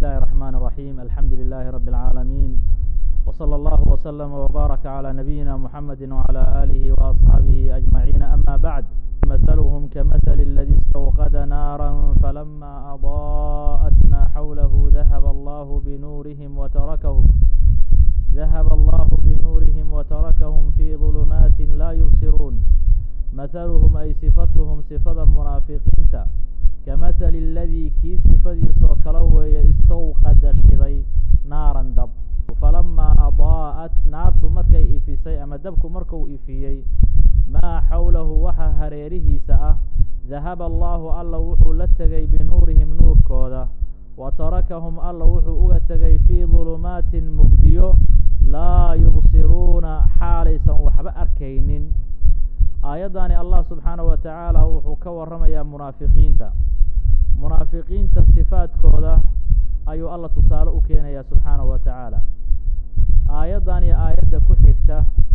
الله الرحمن الرحيم الحمد لله رب العالمين وصلى الله وسلم وبارك على نبينا محمد وعلى آله وأصحابه أجمعين أما بعد مثلهم كمثل الذي استوقد نارا فلما أضاءت ما حوله ذهب الله بنورهم وتركهم ذهب الله بنورهم وتركهم في ظلمات لا يبصرون مثلهم أي صفتهم صفة منافقين كمثل الذي kii صifadiisoo kala weeye istawqada shiday naaran dab falamaa adaa'at naartu markay ifisay ama dabku markuu ifiyey maa xawlahu waxa hareerihiisa ah dahaba allaahu alla wuxuu la tegay binuurihim nuurkooda wa tarakahum alla wuxuu uga tegay fii dulumaatin mugdiyo laa yubsiruuna xaalaysan waxba arkaynin aayaddani allah subxaanaه wa tacaala wuxuu ka warramayaa munaafiqiinta munaafiqiinta sifaadkooda ayuu alla tusaale u keenayaa subxaanahu wa tacaala aayaddan iyo aayadda ku xigta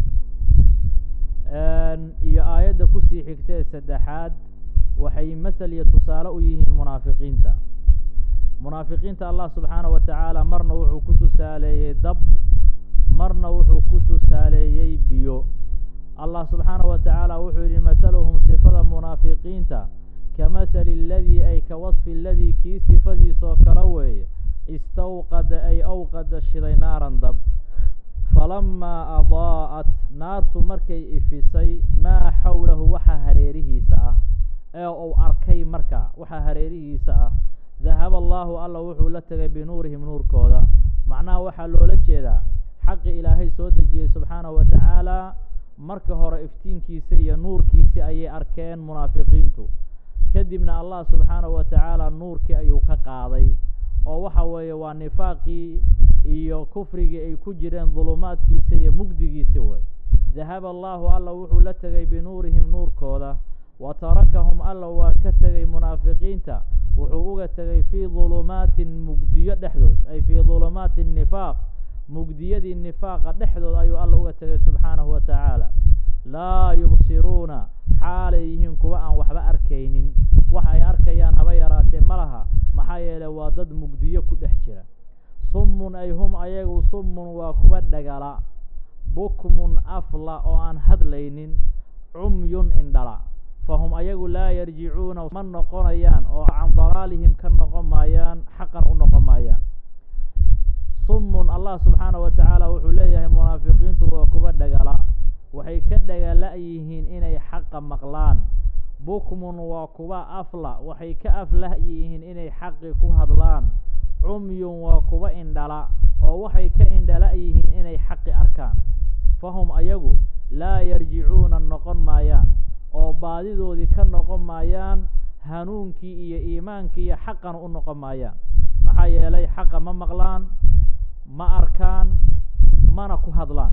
iyo aayadda kusii xigta ee saddexaad waxay masel iyo tusaale u yihiin munaafiqiinta munaafiqiinta allah subxaanahu wa tacaala marna wuxuu ku tusaaleeyey dab marna wuxuu ku tusaaleeyey biyo allah subxaanaه wa tacaala wuxuu yidhi mahaluhum sifada munaafiqiinta kamahali اladii ay ka wasfi ladii kii sifadiisoo kala weeye istawqada ay awqada shiday naaran dab falamaa adaa'at naartu markay ifisay maa xawlahu waxa hareerihiisa ah ee uu arkay marka waxa hareerihiisa ah dahaba allaahu alla wuxuu la tegay binuurihim nuurkooda macnaha waxaa loola jeedaa xaqi ilaahay soo dejiyey subxaanahu wa tacaala marka hore iftiinkiisa iyo nuurkiisi ayay arkeen munaafiqiintu kadibna allah subxaanahu wa tacaala nuurkii ayuu ka qaaday oo waxa weeye waa nifaaqii iyo kufrigii ay ku jireen dulumaadkiisa iyo mugdigiisi wey dahaba allaahu alla wuxuu la tegay binuurihim nuurkooda wa tarakahum alla waa ka tegay munaafiqiinta wuxuu uga tegay fii dulumaatin mugdiyo dhexdood ay fii dulumaati nifaaq mugdiyadii nifaaqa dhexdood ayuu alla uga tegay subxaanahu wa tacaala laa yubsiruuna xaalay yihiin kuwa aan waxba arkaynin wax ay arkayaan haba yaraatee ma laha maxaa yeeley waa dad mugdiyo ku dhex jira summun ay hum ayagu summun waa kuwa dhagala bukmun afla oo aan hadlaynin cumyun indhala fahum ayagu laa yarjicuuna ma noqonayaan oo can dalaalihim ka noqon maayaan xaqan u noqon maayaan summun allah subxaanaه wa tacaala wuxuu leeyahay munaafiqiintu waa kuwa dhagala waxay ka dhagala yihiin inay xaqa maqlaan bukmun waa kuwa afla waxay ka aflah yihiin inay xaqi ku hadlaan cumyun waa kuwa indhala oo waxay ka indhala yihiin inay xaqi arkaan fahum ayagu laa yarjicuuna noqon maayaan oo baadidoodii ka noqon maayaan hanuunkii iyo iimaankii iyo xaqana u noqon maayaan maxaa yeelay xaqa ma maqlaan ma arkaan mana ku hadlaan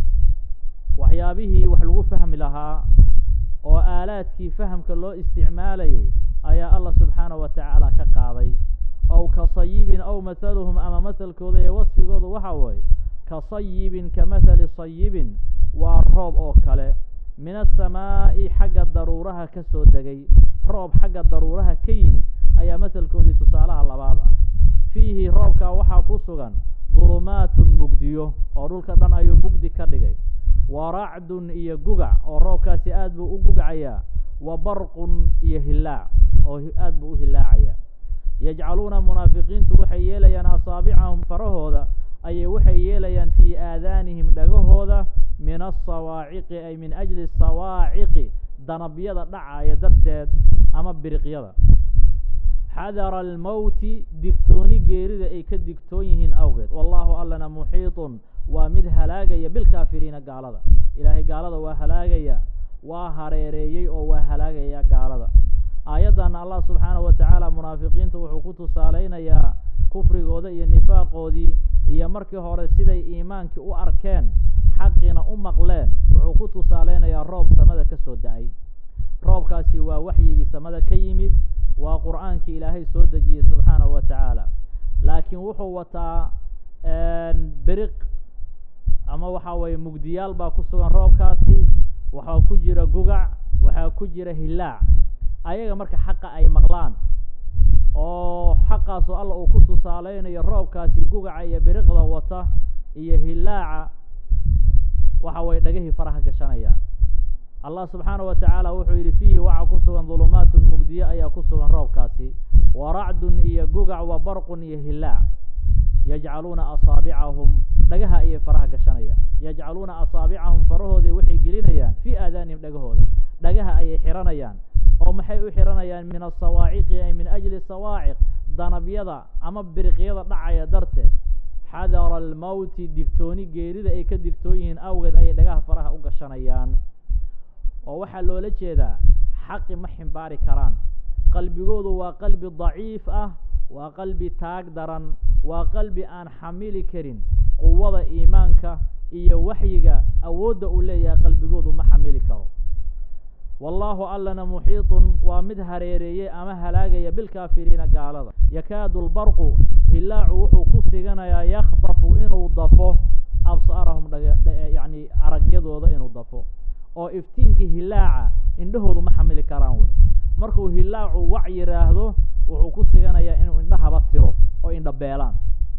waxyaabihii wax lagu fahmi lahaa oo aalaadkii fahamka loo isticmaalayay ayaa allah subxaanahu wa tacaala ka qaaday ow ka sayibin ow mathaluhum ama mahalkooda ee wasfigooda waxa weeye ka sayibin ka mathali sayibin waa roob oo kale min asamaa'i xagga daruuraha ka soo degay roob xagga daruuraha ka yimid ayaa mahalkoodii tusaalaha labaad ah fiihi roobkaa waxaa ku sugan dulumaatun mugdiyo oo dhulka dhan ayuu mugdi ka dhigay wa racdun iyo gugac oo roobkaasi aad buu u gugcayaa wa barqun iyo hilaac oo aad buu u hilaacaya yajcaluuna munaafiqiintu waxay yeelayaan asaabicahum farahooda ayay waxay yeelayaan fii aadaanihim dhagahooda min asawaaciqi ay min ajli sawaaciqi danabyada dhacaya darteed ama biriqyada xadara almowti digtooni geerida ay ka digtoon yihiin awgeed wallaahu allana muxiitun waa mid halaagaya bilkaafiriina gaalada ilaahay gaalada waa halaagaya waa hareereeyey oo waa halaagaya gaalada aayaddanna allah subxaanahu wa tacaala munaafiqiinta wuxuu ku tusaalaynayaa kufrigooda iyo nifaaqoodii iyo markii hore siday iimaankii u arkeen xaqiina u maqleen wuxuu ku tusaalaynayaa roob samada ka soo da-ay roobkaasi waa waxyigii samada ka yimid waa qur'aankii ilaahay soo dejiyey subxaanahu wa tacaala laakiin wuxuu wataa beriq ama waxaa weeye mugdiyaal baa ku sugan roobkaasi waxaa ku jira gugac waxaa ku jira hilaac ayaga marka xaqa ay maqlaan oo xaqa markaasoo alla uu ku tusaaleynayo roobkaasi gugaca iyo biriqda wata iyo hilaaca waxa way dhagahii faraha gashanayaan allah subxaana wa tacaala wuxuu yidhi fiihi waxaa ku sugan dulumaatun mugdiye ayaa ku sugan roobkaasi wa racdun iyo gugac wa barqun iyo hilaac yajcaluuna asaabicahum dhagaha ayay faraha gashanayaan yajcaluuna asaabicahum farahoodii waxay gelinayaan fii aadaanihim dhagahooda dhagaha ayay xiranayaan oo maxay u xiranayaan min asawaaciqi ay min ajli sawaaciq danabyada ama biriqyada dhacaya darteed xadara almowti digtooni geerida ay ka digtoon yihiin awgeed ayay dhagaha faraha u gashanayaan oo waxaa loola jeedaa xaqi ma ximbaari karaan qalbigoodu waa qalbi daciif ah waa qalbi taag daran waa qalbi aan xamili karin quwada iimaanka iyo waxyiga awoodda uu leeyahay qalbigoodu ma xamili karo wallaahu allana muxiitun waa mid hareereeyey ama halaagaya bilkaafiriina gaalada yakaadu lbarqu hilaacu wuxuu ku siganayaa yakhtafu inuu dafo absaarahum yani aragyadooda inuu dafo oo iftiinkii hilaaca indhahoodu ma xamili karaan wey markuu hilaacu wac yidhaahdo wuxuu ku siganayaa inuu indhahaba tiro oo indha beelaan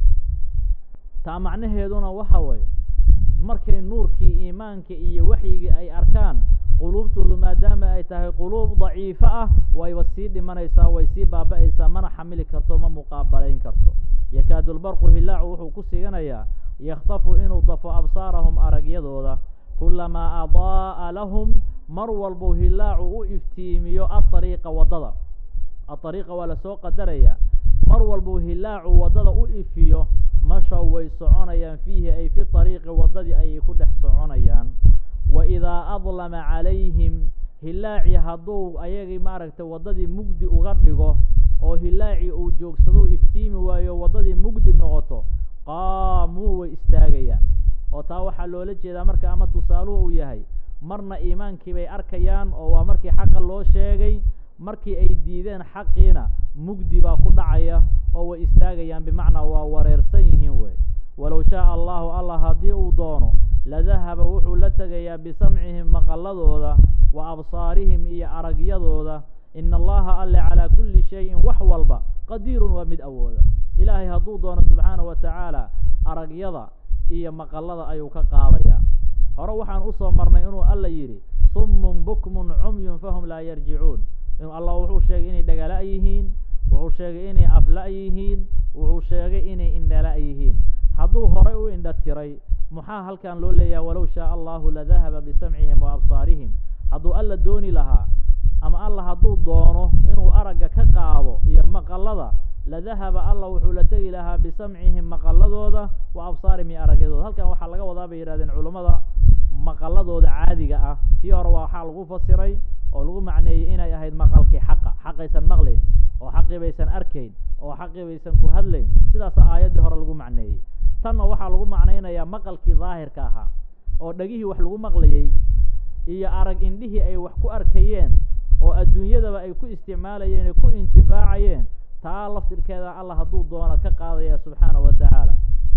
taa macnaheeduna waxa weeye markay nuurkii iimaanka iyo waxyigii ay arkaan quluubtoodu maadaama ay tahay quluub daciifo ah wayba sii dhimanaysaa way sii baaba-aysaa mana xamili karto ma muqaabalayn karto yakaadu lbarqu hilaacu wuxuu ku siganayaa yakhtafu inuu dafo absaarahum aragyadooda kulamaa adaa'a lahum mar walbuu hilaacu u iftiimiyo aariiqa waddada aariiqa waa lasoo qadaraya mar walbuu hilaacu waddada u ifiyo mashaw way soconayaan fiihi ay fi ariiqi waddadii ayay ku dhex soconayaan wa idaa adlama calayhim hilaacii hadduu ayagii maaragtay waddadii mugdi uga dhigo oo hilaacii uu joogsado iftiimi waayo waddadii mugdi noqoto qaamuu way istaagayaan oo taa waxaa loola jeedaa marka ama tusaaluhu uu yahay marna iimaankii bay arkayaan oo waa markii xaqa loo sheegay markii ay diideen xaqiina mugdi baa ku dhacaya oo way istaagayaan bimacnaa waa wareersan yihiin wey walow shaaa allahu allah haddii uu doono ladahaba wuxuu la tegayaa bisamcihim maqalladooda wa absaarihim iyo aragyadooda ina allaha alle calaa kulli shayin wax walba qadiirun waa mid awooda ilaahay hadduu doono subxaana wa tacaala aragyada iyo maqallada ayuu ka qaadayaa hore waxaan usoo marnay inuu alla yidhi summun bukmun cumyun fahum laa yarjicuun inuu allah wuxuu sheegay inay dhagala' yihiin wuxuu sheegay inay afla' yihiin wuxuu sheegay inay indhala' yihiin hadduu horay u indha tiray maxaa halkan loo leeyaha walow shaaa allahu ladahaba bisamcihim wa absaarihim hadduu alla dooni lahaa ama alla hadduu doono inuu aragga ka qaado iyo maqallada ladahaba alla wuxuu la tegi lahaa bisamcihim maqalladooda wa absaarihim iyo aragyadooda halkan waxaa laga wadaa bay yidhahdeen culummada maqalladooda caadiga ah tii hore waxaa lagu fasiray oo lagu macneeyey inay ahayd maqalkii xaqa xaqaysan maqlayn oo xaqii baysan arkayn oo xaqii baysan ku hadlayn sidaasa aayaddii hore lagu macneeyey tanna waxaa lagu macnaynayaa maqalkii daahirka ahaa oo dhegihii wax lagu maqlayey iyo arag indhihii ay wax ku arkayeen oo adduunyadaba ay ku isticmaalayeen ay ku intifaacayeen taa laftirkeeda alla hadduu doono ka qaadaya subxaana wa tacaala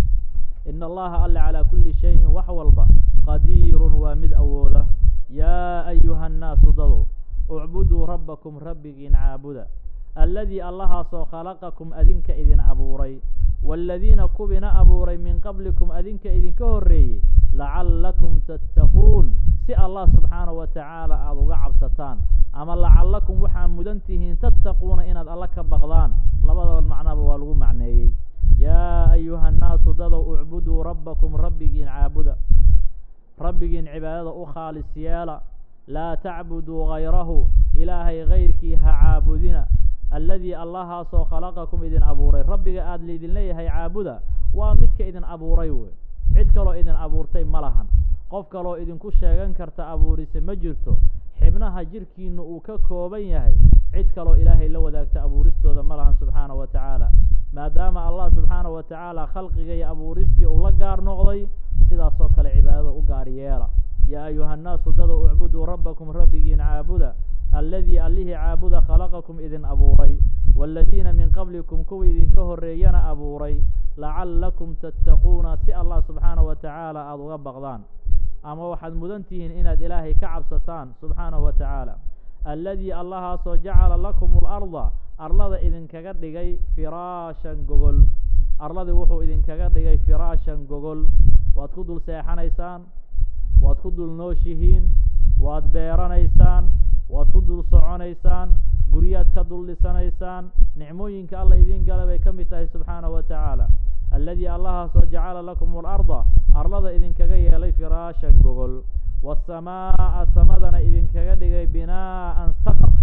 ina allaha alle calaa kulli shayin wax walba qadiirun waa mid awooda yaa ayuha annaasu dadow ucbuduu rabbakum rabbigiin caabuda alladii allahaasoo khalaqakum adinka idin abuuray waaladiina kuwina abuuray min qablikum adinka idinka horreeyey lacallakum tattaquun si allah subxaana wa tacaala aada uga cabsataan ama lacallakum waxaa mudan tihiin tattaquuna inaad alla ka baqdaan labadaba macnaba waa lagu macneeyey yaa ayuha annaasu dadow ucbuduu rabbakum rabbigiin caabuda rabbigiin cibaadada u khaalis yeela laa tacbuduu gayrahu ilaahay gayrkii ha caabudina alladii allahaasoo khalaqakum idin abuuray rabbiga aada laydin leeyahay caabuda waa midka idin abuuray wey cid kaloo idin abuurtay ma lahan qof kaloo idinku sheegan karta abuurise ma jirto xibnaha jirkiinu uu ka kooban yahay cid kaloo ilaahay la wadaagta abuuristooda ma lahan subxaana wa tacaala maadaama allah subxaana wa tacaala khalqiga iyo abuuristii uu la gaar noqday sidaasoo kale cibaadada u gaar yeela yaa ayuha annaasu dada ucbuduu rabbakum rabbigiin caabuda alladii allihii caabuda khalaqakum idin abuuray waaladiina min qablikum kuwa idinka horreeyana abuuray lacallakum tattaquuna si allah subxaana wa tacaala aada uga baqdaan ama waxaad mudan tihiin inaad ilaahay ka cabsataan subxaanahu wa tacaala alladii allahaasoo jacala lakum alarda arlada idinkaga dhigay firaashan gogol arladii wuxuu idinkaga dhigay firaashan gogol waad ku dul seexanaysaan waad ku dul nooshihiin waad beeranaysaan waad ku dul soconaysaan guryaad ka dul dhisanaysaan nicmooyinka alla idin gala bay ka mid tahay subxaanahu wa tacaala alladii allahaasoo jacala lakum alarda arlada idinkaga yeelay firaashan gogol waasamaa'a samadana idinkaga dhigay binaa'an saqaf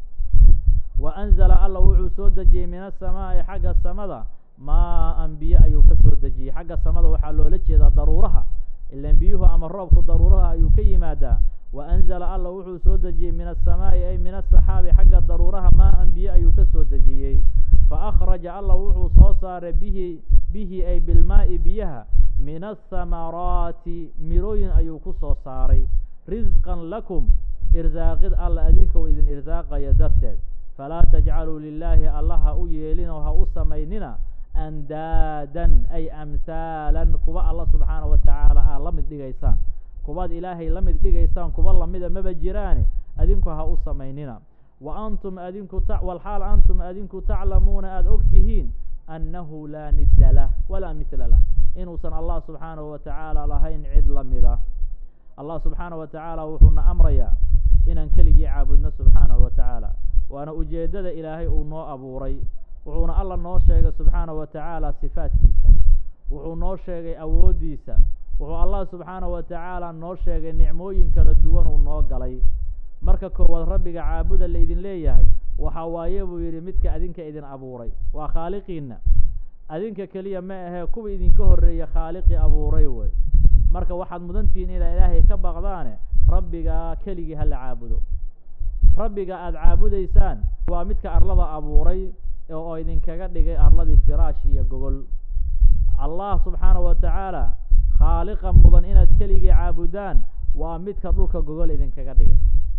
wa anzala alla wuxuu soo dejiyey min asamaa'i xagga samada maa-an biyo ayuu ka soo dejiyey xagga samada waxaa loola jeedaa daruuraha ilan biyuhu ama roobku daruuraha ayuu ka yimaadaa wa anzala alla wuxuu soo dejiyey min asamaa'i ay min asaxaabi xagga daruuraha maa-an biyo ayuu ka soo dejiyey fa akhraja alla wuxuu soo saaray bihi bihi ay bilmaa'i biyaha min athamaraati mirooyin ayuu ku soo saaray risqan lakum irsaaqid alla adinka uu idin irsaaqaya darteed falaa tajcaluu lilaahi alla ha u yeelinoo ha u samaynina andaadan ay amhaalan kuwa alla subxaana wa tacaala aad la mid dhigaysaan kuwaad ilaahay la mid dhigaysaan kuwa lamida maba jiraane adinku ha u samaynina wa antum adinku walxaal antum adinku taclamuuna aada og tihiin annahu laa nidda lah walaa mithla lah inuusan allah subxaanahu wa tacaala lahayn cid la mida allah subxaanahu wa tacaala wuxuuna amrayaa inaan keligii caabudno subxaanahu wa tacaala waana ujeeddada ilaahay uu noo abuuray wuxuuna alla noo sheegay subxaanahu wa tacaala sifaadkiisa wuxuu noo sheegay awooddiisa wuxuu allah subxaanahu wa tacaala noo sheegay nicmooyin kala duwan uu noo galay marka koowaad rabbiga caabuda laydin leeyahay waxaa waaye buu yidhi midka adinka idin abuuray waa khaaliqiinna adinka keliya ma ahee kuwa idinka horreeya khaaliqii abuuray wey marka waxaad mudantihiin inaa ilaahay ka baqdaane rabbigaa keligii hala caabudo rabbiga aada caabudaysaan waa midka arlada abuuray oo idinkaga dhigay arladii firaash iyo gogol allah subxaanahu wa tacaala khaaliqa mudan inaad keligii caabudaan waa midka dhulka gogol idinkaga dhigay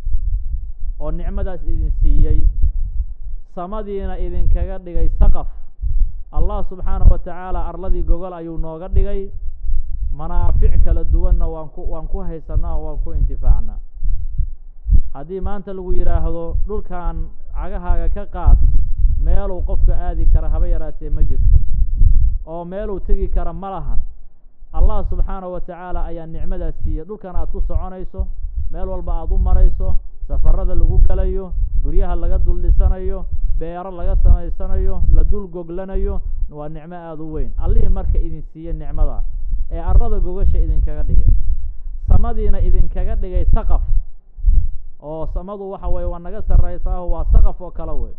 oo nicmadaas idin siiyey samadiina idinkaga dhigay saqaf allah subxaanahu wa tacaala arladii gogol ayuu nooga dhigay manaafic kala duwanna waan ku waan ku haysanaa oo waan ku intifaacnaa haddii maanta lagu yidhaahdo dhulkan cagahaaga ka qaad meeluu qofka aadi kara haba yaraatee ma jirto oo meeluu tegi kara ma lahan allah subxaanahu wa tacaala ayaa nicmadaas siiyey dhulkan aad ku soconayso meel walba aada u marayso safarada lagu galayo guryaha laga dul dhisanayo beero laga samaysanayo la dul goglanayo waa nicmo aada u weyn allihii marka idin siiyey nicmada ee arlada gogasha idinkaga dhigay samadiina idinkaga dhigay saqaf oo samadu waxa weye waa naga sarraysaaho waa saqaf oo kale wey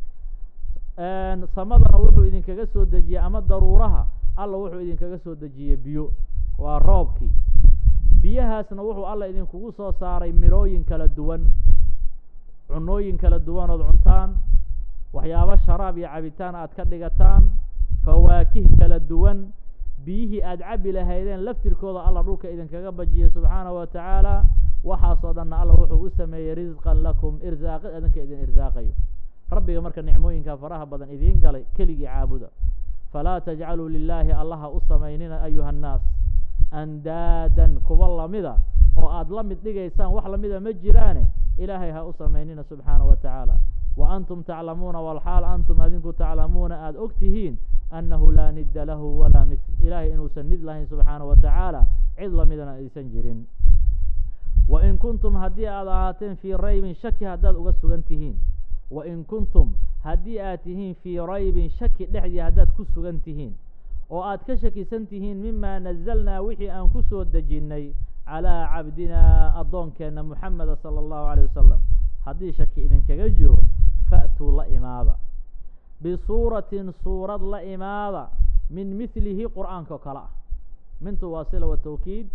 samadana wuxuu idinkaga soo dejiyey ama daruuraha alla wuxuu idinkaga soo dejiyey biyo waa roobkii biyahaasna wuxuu alla idinkugu soo saaray mirooyin kala duwan cunooyin kala duwan ood cuntaan waxyaabo sharaab iyo cabitaan aad ka dhigataan fawaakih kala duwan biyihii aad cabbi lahaydeen laftirkooda alla dhulka idinkaga bajiyey subxaanahu wa tacaala waxaasoo dhanna alla wuxuu u sameeyey risqan lakum irsaaqid adinka idin irsaaqayo rabbiga marka nicmooyinka faraha badan idiin galay keligii caabuda falaa tajcaluu lilaahi allaha u samaynina ayuha annaas andaadan kuwa lamida oo aad la mid dhigaysaan wax lamida ma jiraane ilaahay ha u samaynina subxaanahu wa tacaala wa antum taclamuuna walxaal antum adinku taclamuuna aada og tihiin annahu laa nidda lahu walaa mithl ilaahay inuusan nid lahayn subxaanahu wa tacaala cid lamidana aysan jirin wain kuntum haddii aad ahaateen fii raybin shaki haddaad uga sugan tihiin wain kuntum haddii aad tihiin fii raybin shaki dhexdii haddaad ku sugan tihiin oo aad ka shakisan tihiin mima nazalnaa wixii aan ku soo dejinnay calaa cabdinaa addoonkeenna muxameda sala allahu alayh wasalam haddii shaki idinkaga jiro fa'tuu la imaada bisuuratin suurad la imaada min mihlihi qur'aanka oo kale ah mintu waa sila wa tawkiid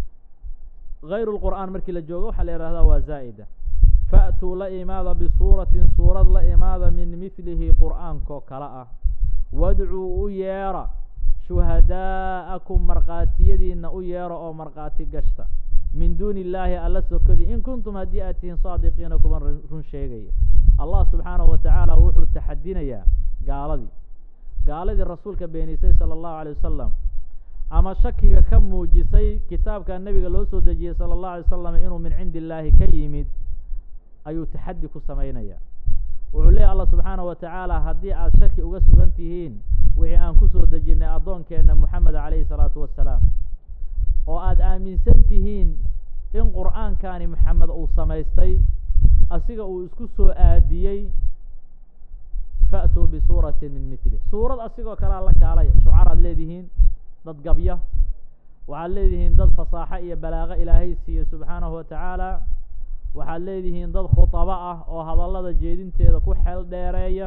gayru lqur'aan markii la joogo waxaa la yihahdaa waa zaa'ida fa'tuu la imaada bisuuratin suurad la imaada min mihlihi qur'aankaoo kale ah wadcuu u yeera shuhadaa'akum markhaatiyadiina u yeera oo markhaati gashta min duuni illaahi alla sokadii in kuntum haddii aad tihiin saadiqiina kuwan run sheegaya allah subxaanahu wa tacaala wuxuu taxadinayaa gaaladii gaaladii rasuulka beenisay sala allahu alay wasalam ama shakiga ka muujisay kitaabka nebiga loo soo dejiyey sala allahu alay wasalam inuu min cindi illaahi ka yimid ayuu taxaddi ku samaynayaa wuxuu leeyahy allah subxaanahu wa tacaala haddii aad shaki uga sugan tihiin wixii aan kusoo dejinnay addoonkeenna moxamed calayhi salaatu wassalaam oo aada aaminsan tihiin in qur'aankani maxamed uu samaystay asiga uu isku soo aadiyey fa'tuu bisuuratin min mitli suurad asigoo kalea la kaalay shucaraad leedihiin dad gabya waxaad leedihiin dad fasaaxo iyo balaaqo ilaahay siiye subxaanahu wa tacaala waxaad leedihiin dad khudabo ah oo hadallada jeedinteeda ku xeel dheereeya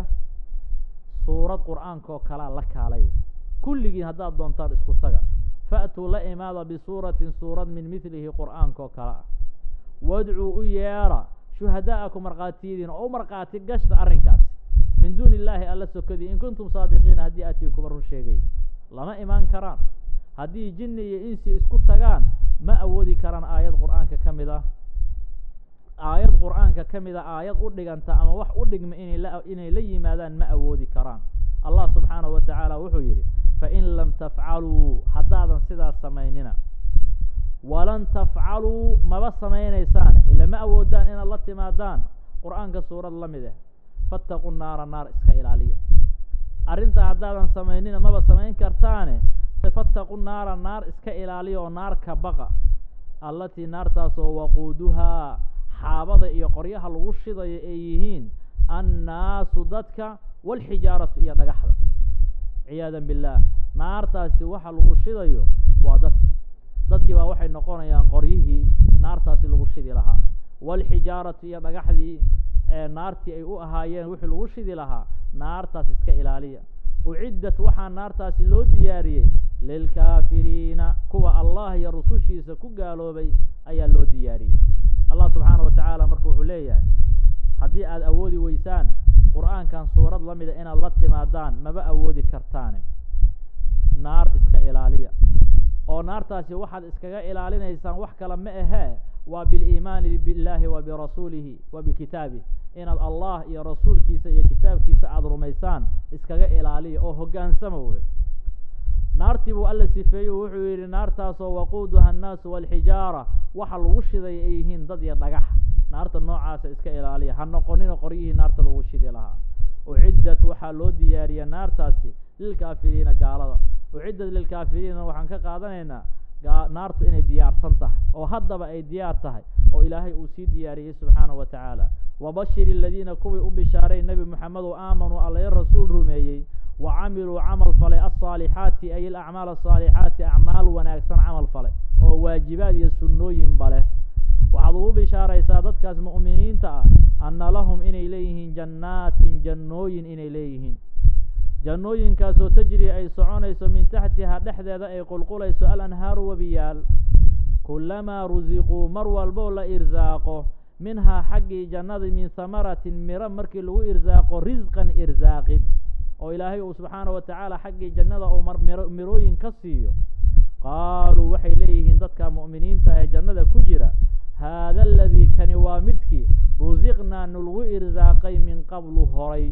suurad qur'aankoo kalea la kaalay kulligiin haddaad doontaan isku taga fa'tuu la imaada bisuuratin suurad min midlihi qur'aankoo kale ah wadcuu u yeedha shuhadaa'akum markhaatiyadiin oo u markhaati gashta arrinkaas min duuni illaahi alla sokadii in kuntum saadiqiina haddii atii kuba run sheegay lama imaan karaan haddii jinni iyo insi isku tagaan ma awoodi karaan aayad qur'aanka ka mid ah aayad qur'aanka ka mid a aayad u dhiganta ama wax u dhigma inay la inay la yimaadaan ma awoodi karaan allah subxaanahu wa tacaala wuxuu yidhi fain lam tafcaluu haddaadan sidaas samaynina walan tafcaluu maba samaynaysaane ila ma awoodaan inaad la timaadaan qur'aanka suurad la mid ah fattaqu naara naar iska ilaaliya arrintaa haddaadan samaynina maba samayn kartaane fattaqu naara naar iska ilaaliya oo naar ka baqa allatii naartaasoo waquuduhaa xaabada iyo qoryaha lagu shidayo ay yihiin annaasu dadka waalxijaaratu iyo dhagaxda ciyaadan billaah naartaasi waxa lagu shidayo waa dadkii dadkii baa waxay noqonayaan qoryihii naartaasi lagu shidi lahaa waalxijaaratu iyo dhagaxdii ee naartii ay u ahaayeen wixii lagu shidi lahaa naartaas iska ilaaliya uciddat waxaa naartaasi loo diyaariyey lilkaafiriina kuwa allah iyo rusushiisa ku gaaloobay ayaa loo diyaariyey allah subxaana wa tacaala marka wuxuu leeyahay haddii aad awoodi weysaan qur'aankan suurad la mida inaad la timaadaan maba awoodi kartaane naar iska ilaaliya oo naartaasi waxaad iskaga ilaalinaysaan wax kale ma ahee waa biliimaani billaahi wa birasuulihi wa bikitaabih inaad allah iyo rasuulkiisa iyo kitaabkiisa aada rumaysaan iskaga ilaaliya oo hoggaansama wey naartii buu alla sifeeyey wuxuu yidhi naartaasoo waquuduha annaasu waalxijaara waxa lagu shiday ay yihiin dad iyo dhagax naarta noocaasa iska ilaaliya ha noqonina qoryihii naarta lagu shidi lahaa uciddat waxaa loo diyaariya naartaasi lilkaafiriina gaalada uciddat lilkaafiriina waxaan ka qaadanaynaa naartu inay diyaarsan tahay oo haddaba ay diyaar tahay oo ilaahay uu sii diyaariyey subxaanahu wa tacaala wabashir aladiina kuwii u bishaaray nebi moxamedu aamanuu allayo rasuul rumeeyey wa camiluu camal falay alsaalixaati ay alacmaal asaalixaati acmaal wanaagsan camal falay oo waajibaad iyo sunnooyinba leh waxaad ugu bishaaraysaa dadkaas mu'miniinta ah anna lahum inay leeyihiin jannaatin jannooyin inay leeyihiin jannooyinkaasoo tajri ay soconayso min taxtihaa dhexdeeda ay qulqulayso alanhaaru webiyaal kullamaa rusiquu mar walboo la irsaaqo minhaa xaggii jannadii min hamaratin miro markii lagu irsaaqo risqan irsaaqid oo ilaahay uu subxaana wa tacaala xaggii jannada uu miro mirooyin ka siiyo qaaluu waxay leeyihiin dadka mu'miniinta ee jannada ku jira haada aladii kani waa midkii rusiqnaa nulagu irsaaqay min qablu horay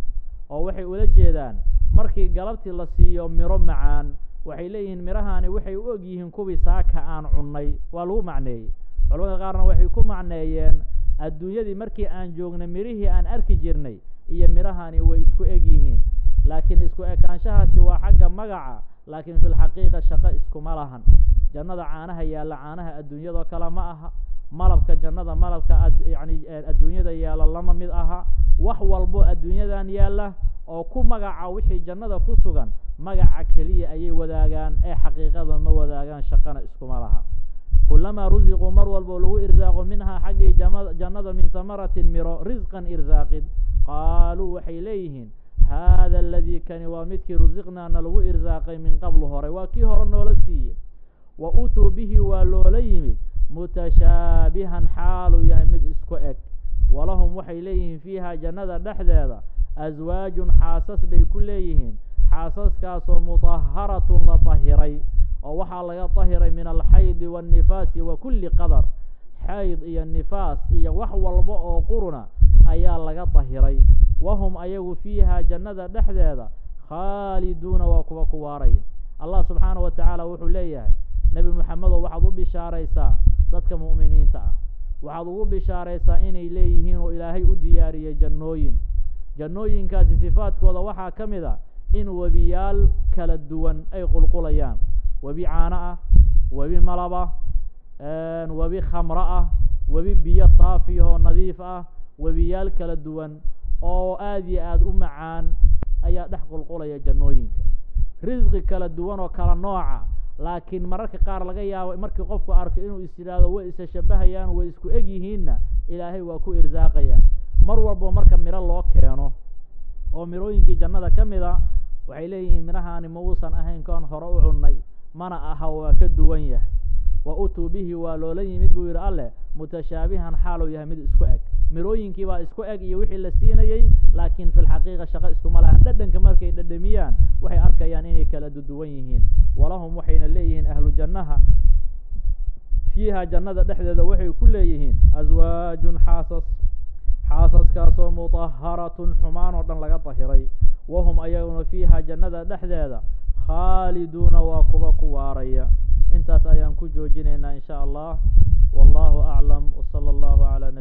oo waxay ula jeedaan markii galabtii la siiyo miro macaan waxay leeyihiin mirahaani waxay u og yihiin kuwii saaka aan cunnay waa lagu macneeyey culamada qaarna waxay ku macneeyeen adduunyadii markii aan joognay mirihii aan arki jirnay iyo mirahani way isku eg yihiin laakiin isku ekaanshahaasi waa xagga magaca laakiin fi lxaqiiqa shaqo iskuma lahan jannada caanaha yaalla caanaha adduunyadoo kale ma aha malabka jannada malabka yani adduunyada yaalla lama mid aha wax walbo adduunyadan yaalla oo ku magaca wixii jannada ku sugan magaca keliya ayay wadaagaan ee xaqiiqada ma wadaagaan shaqana iskuma laha kulamaa rusiquu mar walbo lagu irsaaqo minhaa xaggii jannada min hamaratin miro risqan irsaaqid qaaluu waxay leeyihiin haada aladii kani waa midkii rusiqnaana lagu irsaaqay min qablu hore waa kii hore noola siiyey wa uutuu bihi waa loola yimid mutashaabihan xaaluu yahay mid isku eg walahum waxay leeyihiin fiiha jannada dhexdeeda aswaajun xaasas bay ku leeyihiin xaasaskaasoo mutaharatun la tahiray oo waxaa laga tahiray min alxaydi waannifaasi wa kulli qadar xayd iyo nifaas iyo wax walba oo quruna ayaa laga tahiray wahum ayagu fiiha jannada dhexdeeda khaaliduuna waa kuwa ku waaraya allah subxaana wa tacaala wuxuu leeyahay nebi moxamedow waxaad u bishaaraysaa dadka mu'miniinta ah waxaad ugu bishaaraysaa inay leeyihiin oo ilaahay u diyaariyey jannooyin jannooyinkaasi sifaadkooda waxaa ka mid a in webiyaal kala duwan ay qulqulayaan webi caano ah webi malab ah webi khamro ah webi biyo saafiyahoo nadiif ah webiyaal kala duwan oo aada iyo aada u macaan ayaa dhex qulqulaya jannooyinka risqi kala duwan oo kala nooca laakiin mararka qaar laga yaabo markii qofku arko inuu is yidhaahdo way isa shabahayaan way isku eg yihiinna ilaahay waa ku irsaaqaya mar walbo marka miro loo keeno oo mirooyinkii jannada ka mid a waxay leeyihiin midhahaani ma uusan ahayn koon hore u cunnay mana aha waa ka duwan yahay wa utuu bihi waa loola yimid buu yidhi alleh mutashaabihan xaaluu yahay mid isku eg mirooyinkii baa isku eg iyo wixii la siinayey laakiin fi lxaqiiqa shaqo iskuma lahan dhadhanka markay dhadhamiyaan waxay arkayaan inay kala duduwan yihiin walahum waxayna leeyihiin ahlu jannaha fiiha jannada dhexdeeda waxay ku leeyihiin aswaajun xaasas xaasaskaasoo mutaharatun xumaan oo dhan laga dahiray wahum ayaguna fiiha jannada dhexdeeda khaaliduuna waa kuwa ku waaraya intaas ayaan ku joojinaynaa in sha allah wallahu aclam wsala allahu calaa